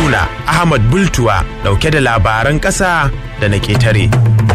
Haruna Ahmad Bultuwa dauke da labaran ƙasa da na ƙetare.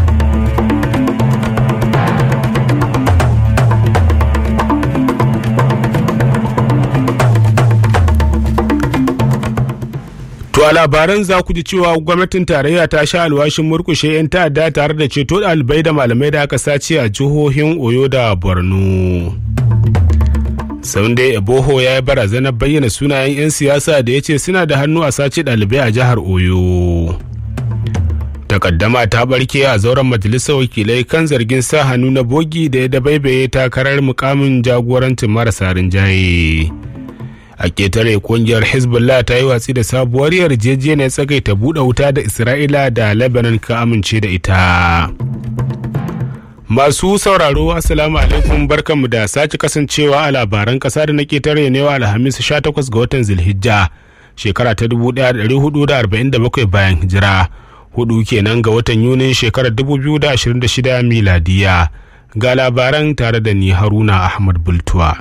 To a labaran za ku ji cewa gwamnatin tarayya ta sha alwashin murkushe 'yan ta'adda tare da ceto ɗalibai da malamai da aka sace a jihohin Oyo da Borno. Sunday Eboho ya yi barazanar bayyana sunayen 'yan siyasa da ya ce suna da hannu a sace ɗalibai a jihar Oyo. Takaddama ta barke a zauren majalisar wakilai kan zargin sa hannu na bogi da ya dabaibaye takarar mukamin jagorancin marasa rinjaye. a ketare kungiyar hezbollah ta yi watsi da sabuwar yarjejeniyar tsagaita buɗe wuta da isra'ila da lebanon ka amince da ita masu sauraro assalamu alaikum barkanmu da sake kasancewa a labaran ƙasa da na ketare ne wa alhamis 18 ga watan zilhijja shekara ta 1447 bayan hijira hudu kenan ga watan yunin shekarar 2026 miladiya ga labaran tare da ni haruna ahmad bultuwa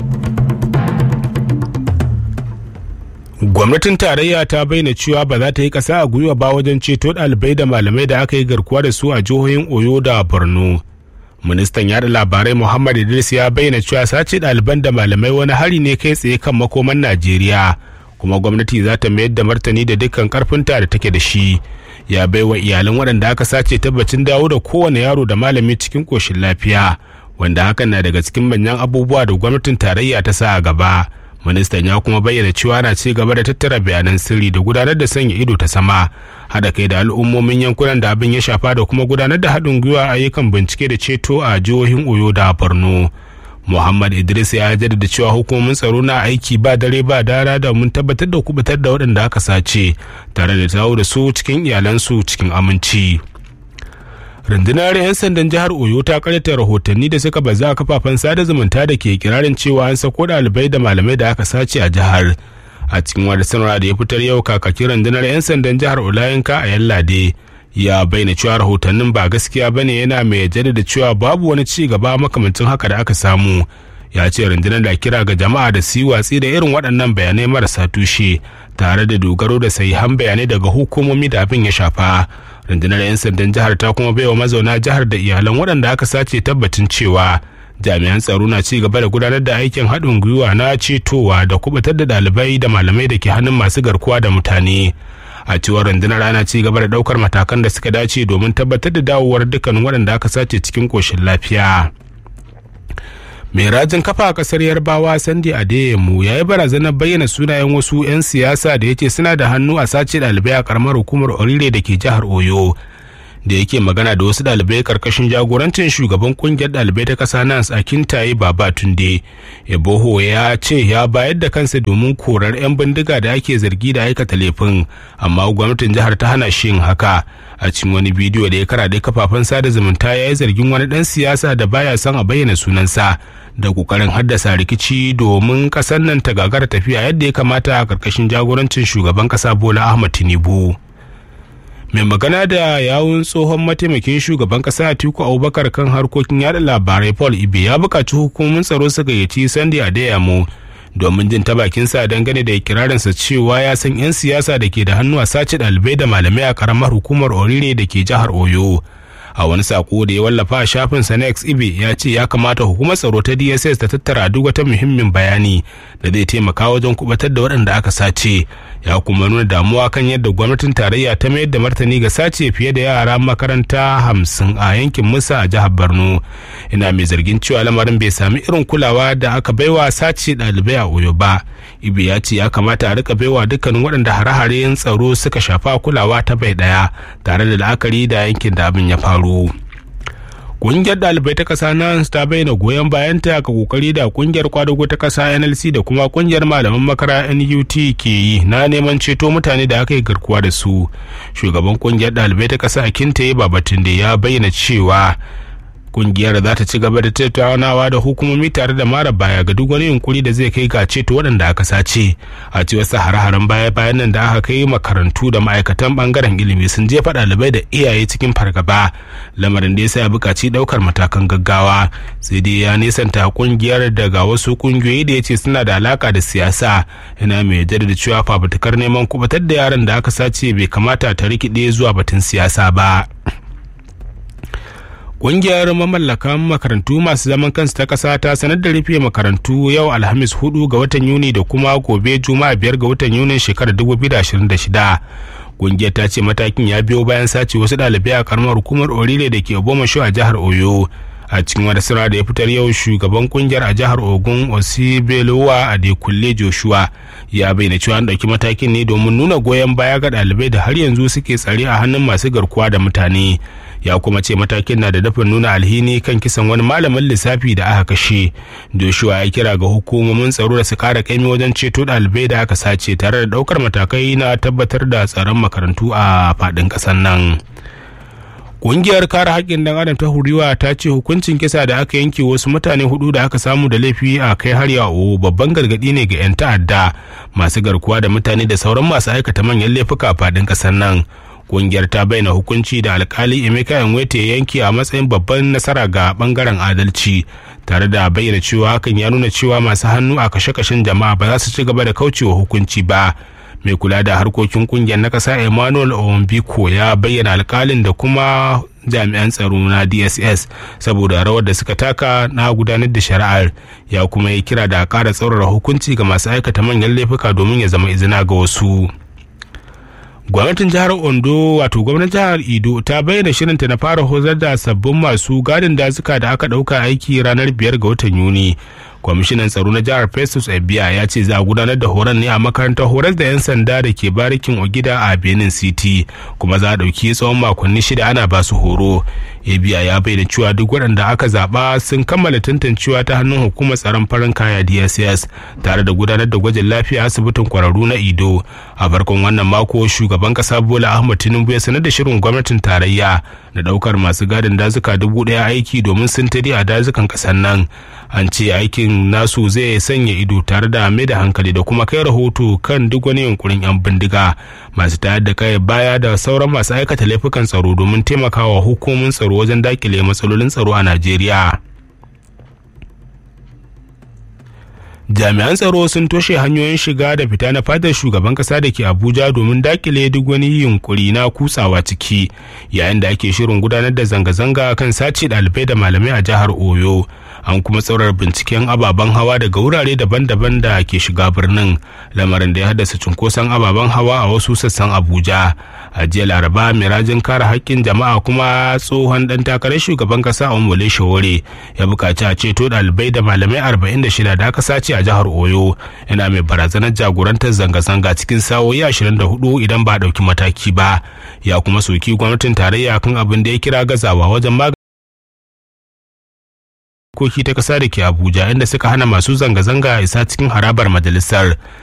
gwamnatin tarayya ta bayyana cewa ba za ta yi ƙasa a gwiwa ba wajen ceto ɗalibai da malamai da aka yi garkuwa da su a jihohin oyo da borno ministan yada labarai muhammad idris ya bayyana cewa sace ɗaliban da malamai wani hari ne kai tsaye kan makoman najeriya kuma gwamnati za ta mayar da martani da dukkan karfinta da take da shi ya baiwa iyalan waɗanda aka sace tabbacin dawo da kowane yaro da malami cikin ƙoshin lafiya wanda hakan na daga cikin manyan abubuwa da gwamnatin tarayya ta sa a gaba ministan ya kuma bayyana cewa na ci gaba da tattara bayanan sirri da gudanar da sanya ido ta sama haɗa kai da al'ummomin yankunan da abin ya shafa da kuma gudanar da haɗin gwiwa ayyukan bincike da ceto a jihohin oyo da borno muhammad idris ya jaddada cewa hukumomin tsaro na aiki ba dare ba dara da mun tabbatar da kubutar da waɗanda aka sace tare da tawo da su cikin iyalansu cikin aminci rundunar 'yan sandan jihar oyo ta karyata rahotanni da suka baza a kafafen sada zumunta da ke kirarin cewa an sako ɗalibai da malamai da aka sace a jihar a cikin wata sanarwa da ya fitar yau kakakin rundunar 'yan sandan jihar olayenka a yallade ya bayyana cewa rahotannin ba gaskiya ba ne yana mai jaddada cewa babu wani ci gaba makamancin haka da aka samu ya ce rundunar da kira ga jama'a da su yi watsi da irin waɗannan bayanai marasa tushe tare da dogaro da sahihan bayanai daga hukumomi da abin ya shafa rundunar 'yan sandan jihar ta kuma baiwa mazauna jihar da iyalan waɗanda aka sace tabbacin cewa jami'an tsaro na ci gaba da gudanar da aikin haɗin gwiwa na cetowa da kubutar da ɗalibai da malamai da ke hannun masu garkuwa da mutane a cewar rundunar ana ci gaba da ɗaukar matakan da suka dace domin tabbatar da dawowar dukkanin waɗanda aka sace cikin ƙoshin lafiya mai rajin kafa a kasar yarbawa sandi adeyemu ya yi barazanar bayyana sunayen wasu 'yan siyasa da ya ce suna da hannu a sace ɗalibai a karamar hukumar orire da ke jihar oyo da yake magana da wasu ɗalibai karkashin jagorancin shugaban kungiyar ɗalibai ta ƙasa nas a kintaye baba tunde eboho ya ce ya bayar da kansa domin korar 'yan bindiga da ake zargi da aikata laifin amma gwamnatin jihar ta hana shi yin haka a cikin wani bidiyo da ya karaɗe kafafen sada zumunta ya yi zargin wani ɗan siyasa da baya son a bayyana sunansa da kokarin haddasa rikici domin ƙasar nan ta gagara tafiya yadda ya kamata a ƙarƙashin jagorancin shugaban ƙasa bola ahmad tinubu mai magana da yawun tsohon mataimakin shugaban kasa atiku abubakar kan harkokin yada labarai paul ibe ya buƙaci hukumomin tsaro su gayyaci sandi adeyamo domin jin ta bakinsa dangane da ikirarinsa cewa ya san 'yan siyasa da ke da hannu a sace ɗalibai da malamai a karamar hukumar orire da ke jihar oyo a wani sako da ya wallafa a shafin sa na ibe ya ce ya kamata hukumar tsaro ta dss ta tattara duk wata muhimmin bayani da zai taimaka wajen kubatar da waɗanda aka sace ya kuma nuna damuwa kan yadda gwamnatin tarayya ta mayar da martani ga sace fiye da yara makaranta hamsin a yankin musa a jihar borno ina mai zargin cewa lamarin bai sami irin kulawa da aka baiwa sace ɗalibai a oyo ba ibi ya ce ya kamata a rika baiwa dukkanin waɗanda hare-haren tsaro suka shafa kulawa ta bai ɗaya tare da la'akari da yankin da abin ya faru Ƙungiyar ɗalibai ta ƙasa nan ta bayyana goyon bayanta ga kokari da ƙungiyar kwadago ta ƙasa NLC da kuma ƙungiyar malaman makara NUT ke yi na neman ceto mutane da aka yi garkuwa da su. Shugaban ƙungiyar ɗalibai ta ƙasa Akintaye Babatunde ya bayyana cewa kungiyar za ta ci gaba da tattaunawa da hukumomi tare da mara baya ga duk wani yunkuri da zai kai ga ceto waɗanda aka sace a cewar sa hare-haren baya bayan nan da aka kai makarantu da ma'aikatan bangaren ilimi sun jefa ɗalibai da iyaye cikin fargaba lamarin da ya sa ya buƙaci ɗaukar matakan gaggawa sai dai ya nisanta kungiyar daga wasu kungiyoyi da ya ce suna da alaka da siyasa yana mai jaddada cewa fafutukar neman kubatar da yaran da aka sace bai kamata ta rikide zuwa batun siyasa ba. Ƙungiyar mamallakan makarantu masu zaman kansu ta ƙasa ta sanar da rufe makarantu yau Alhamis 4 ga watan Yuni da kuma gobe Juma'a 5 ga watan Yunin shekarar 2026. Ƙungiyar ta ce matakin ya biyo bayan sace wasu ɗalibai a karamar hukumar Orile da ke Obomasho a jihar Oyo. a cikin wani sira da ya fitar yau shugaban kungiyar a jihar ogun osibelowa a kulle joshua ya bayyana cewa an ɗauki matakin ne domin nuna goyon baya ga ɗalibai da har yanzu suke tsare a hannun masu garkuwa da mutane ya kuma ce matakin na da dafin nuna alhini kan kisan wani malamin lissafi da aka kashe joshua ya kira ga hukumomin tsaro da su kara kaimi wajen ceto ɗalibai da aka sace tare da ɗaukar matakai na tabbatar da tsaron makarantu a faɗin ƙasar nan. Ƙungiyar kare haƙƙin ɗan adam ta huriwa ta ce hukuncin kisa da aka yanke wasu mutane hudu da aka samu da laifi a kai har yawo babban gargaɗi ne ga 'yan ta'adda masu garkuwa da mutane da sauran masu aikata manyan laifuka a faɗin ƙasar nan. Ƙungiyar ta bayyana hukunci da alkali Emeka Enwete ya yanke a matsayin babban nasara ga bangaren adalci tare da bayyana cewa hakan ya nuna cewa masu hannu a kashe-kashen jama'a ba za su ci gaba da kaucewa hukunci ba. mai kula da harkokin kungiyar na kasa emmanuel ombiko ya bayyana alkalin da kuma jami'an tsaro na dss saboda rawar da suka taka na gudanar da shari'ar ya kuma yi kira da kara tsaurara hukunci ga masu aikata manyan laifuka domin ya zama izina ga wasu gwamnatin jihar ondo wato gwamnatin jihar ido ta bayyana shirinta na fara hozar da sabbin masu gadin dazuka da aka dauka aiki ranar biyar ga watan yuni kwamishinan tsaro na jihar festus ebia ya ce za a gudanar da horon ne a makarantar horar da 'yan sanda da ke barikin ogida a benin city kuma za a ɗauki tsawon makonni shida ana ba su horo ebia ya bayyana cewa duk waɗanda aka zaɓa sun kammala tantancewa ta hannun hukumar tsaron farin kaya dss tare da gudanar da gwajin lafiya asibitin kwararru na ido a farkon wannan mako shugaban ƙasa bola ahmad tinubu ya sanar da shirin gwamnatin tarayya da ɗaukar masu gadin dazuka dubu ɗaya aiki domin sintiri a dazukan ƙasar nan an ce aikin nasu zai sanya ido tare da mai da hankali da kuma kai rahoto kan duk wani yunkurin 'yan bindiga masu tayar da kai baya da sauran masu aikata laifukan tsaro domin taimakawa hukumomin tsaro wajen dakile matsalolin tsaro a najeriya jami'an tsaro sun toshe hanyoyin shiga da fita na fadar shugaban kasa da ke abuja domin dakile duk wani yunkuri na kutsawa ciki yayin da ake shirin gudanar da zanga-zanga kan sace ɗalibai da malamai a jihar oyo an kuma tsaurar binciken ababen hawa daga wurare daban-daban da ke shiga birnin lamarin da ya haddasa cunkoson ababen hawa a wasu sassan abuja a jiya laraba mai rajin kare haƙƙin jama'a kuma tsohon ɗan takarar shugaban ƙasa a umule shawore ya buƙaci a ceto ɗalibai da malamai 46 da aka sace a jihar oyo yana mai barazanar jagorantar zanga-zanga cikin sa'o'i 24 idan ba ɗauki mataki ba ya kuma soki gwamnatin tarayya kan abin da ya kira gazawa wajen magani koki ta kasa da ke abuja inda suka hana masu zanga-zanga isa cikin harabar majalisar